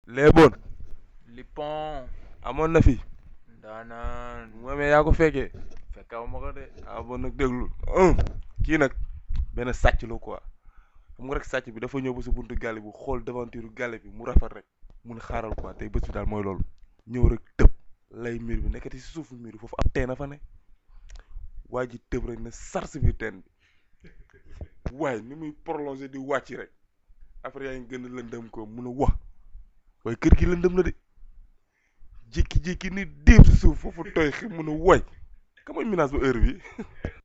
léeboon Lipon amoon na fi ndaanaan moomee yaa ko fekkee fekkaw ma ko de ah bon nag déglu un kii nag benn sàcc la quoi xam nga rek sàcc bi dafa ñëw ba si buntu gàlle bi xool devanture gàlle bi mu rafet rek mun xaaral quoi tey bés bi daal mooy loolu ñëw rek tëb lay miir bi nekkati si suufu miir bi foofu ab teen a fa ne waa ji tëb rek ne sar si biir teen bi waaye ni muy prolongé di wàcc rek après yaa ngi gën a lëndëm ko mun a wax waaye kër gi lëndëm na de jékki-jékki ni déeb si suuf foofu tooy xi mun a woy ka mooy menace ba heure bi